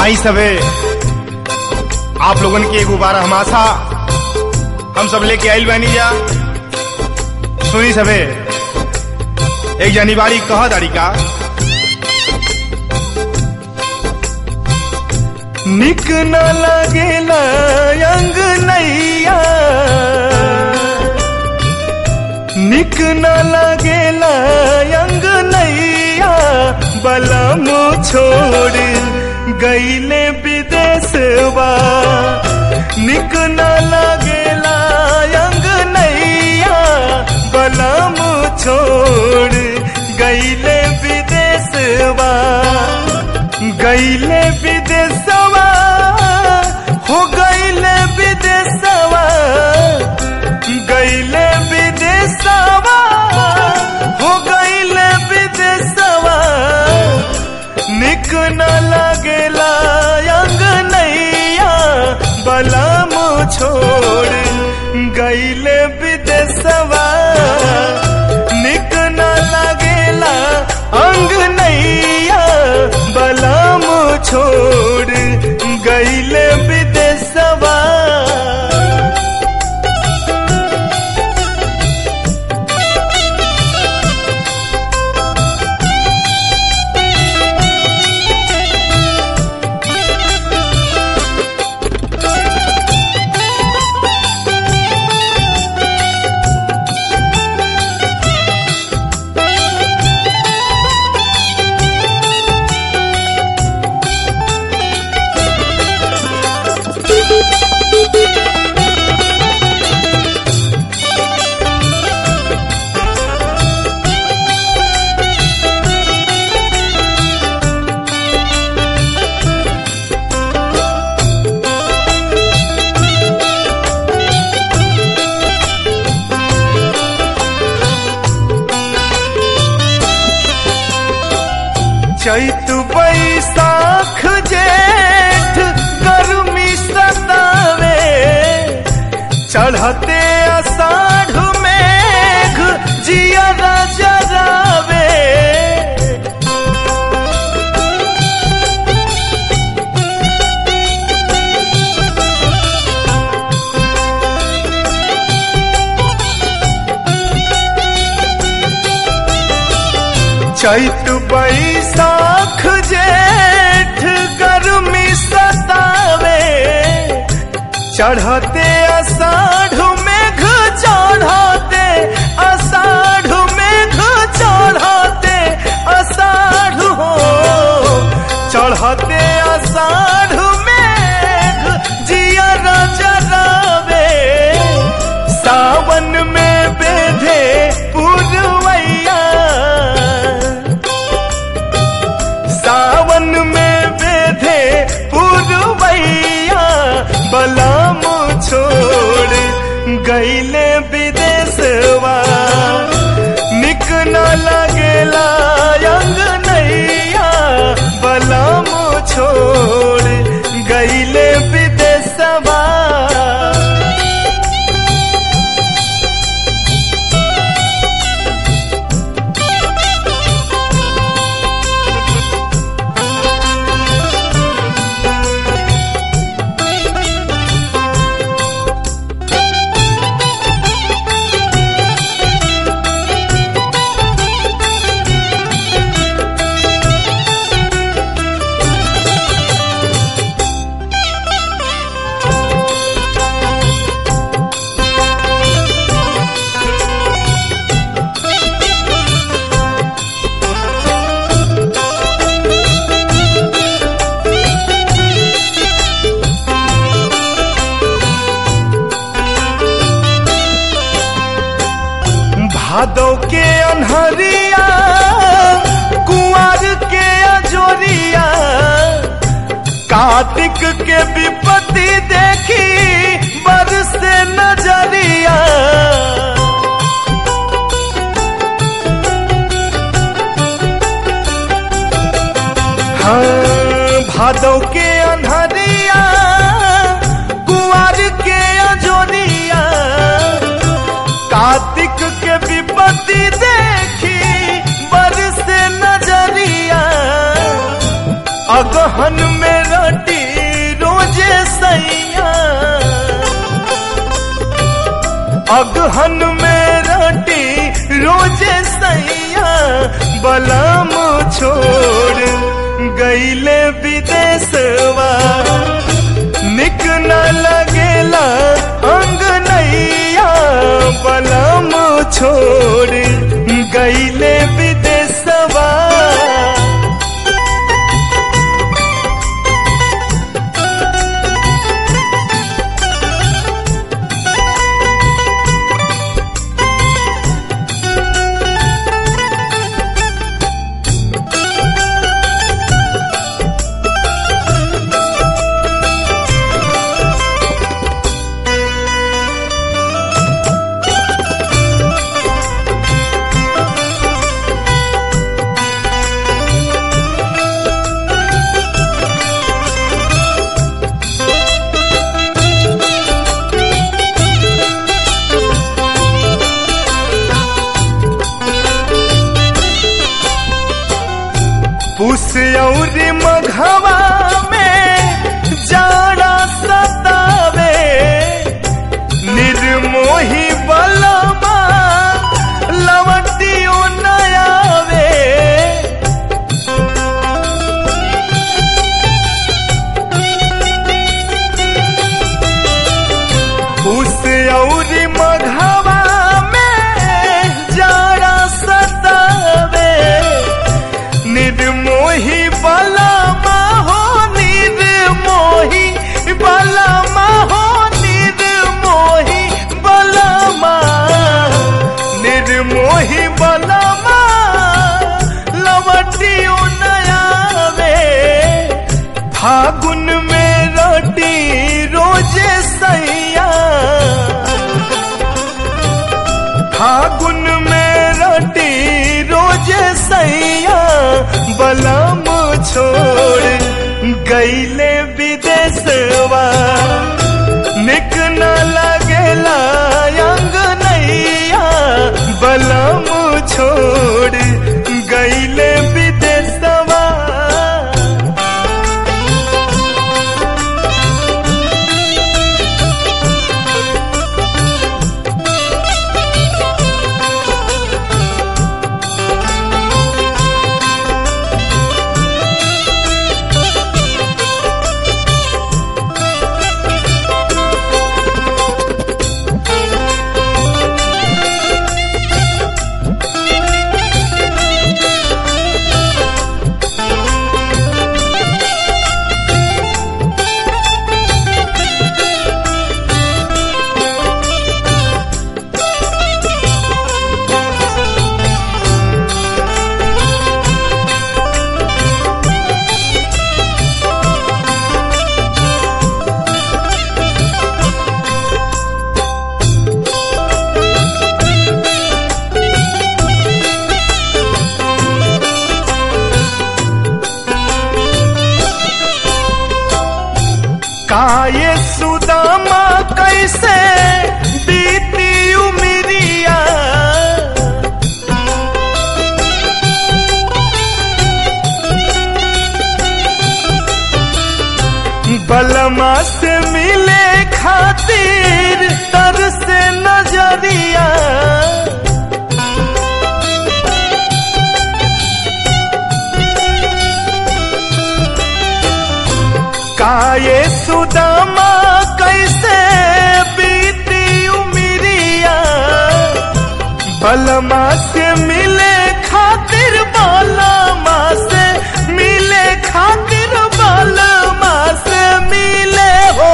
आई सबे आप लोगन के एगो बार हम आशा हम सब लेके आइल बानी जा सुनी सबे एक जनी बाड़ी कह दाड़ी का निक न लगेला अंग नैया निक न लगेला अंग नैया बलम छोड़ गईले विदेशवा निक न लगेला अंग नैया बलम छोड़ गईले विदेशवा गईले विदेशवा हो गईले विदेशवा गईले विदेशवा हो गईले विदेशवा निक न लगेला अंग नैया बलम छोड़ गईले विदेशवा निक न लगेला अंग नैया बलम छोड़ गईले विदेशवा चैत बैसाख जेठ गर्मी सतावे चढ़ते अषाढ़ मेघ जिया जरावे चैत बैसाख जेठ गर्मी सतावे चढ़ते अषाढ़ मेघ चढ़ते अषाढ़ मेघ चढ़ते अषाढ़ हो चढ़ते अषाढ़ मेघ जिया जरावे सावन में बेधे पुरवैया सावन में बेधे पुरवैया बलाम छोड़ गईले विदेशवा निक न लगेला अंग नैया बलाम छोड़ गईले विदेशवा भादव के अनहरिया कुंवर के अजोरिया कार्तिक के विपत्ति देखी बरस नजरिया हाँ भादव के अनहरिया कुंवर के अजोरिया कार्तिक के विपत्ति देखी बरस नजरिया अगहन में रट अगहन में रोटी रोजे सैया बलम छोड़ गईले विदेशवा निक न लगेला अंग नैया बलम छोड़ गईले विदेशवा पुस और मघवा में जाड़ा सतावे निर्मोही बलमा लवटियो नयावे पुस और मघवा में जाड़ा सतावे निर्मोही बलमा हो निर्मोही बलमा हो निर्मोही बलमा निर्मोही बलमा लवटियो नयावे फागुन में रोटी रोजे सैया फागुन में रोटी रोजे सैया बलम छोड़ गईले विदेशवा निक न लगेला अंग नैया बलम छोड़ गईले विदेशवा काये सुदामा कैसे बीती उमरिया बलमा से मिले खातिर तर से नजरिया काये सुदामा कैसे बीती उमरिया बलमा से मिले खातिर बलमा से मिले खातिर बलमा से मिले हो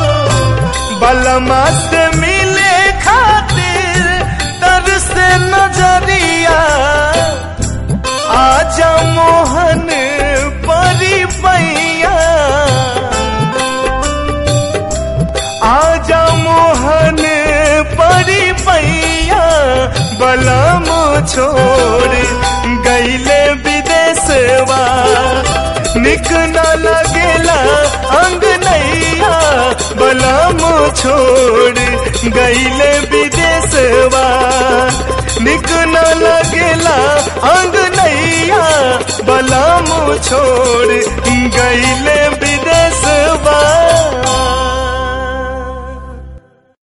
बलमा से मिले खातिर तर से नजरिया आजा मोहन परी पैया आजा मोहन परी पैया बलम छोड़ गईले विदेशवा निक न लगेला अंग नैया बलम छोड़ गईले विदेशवा निक न लगेला अंग नैया बलम छोड़ गईले विदेशवा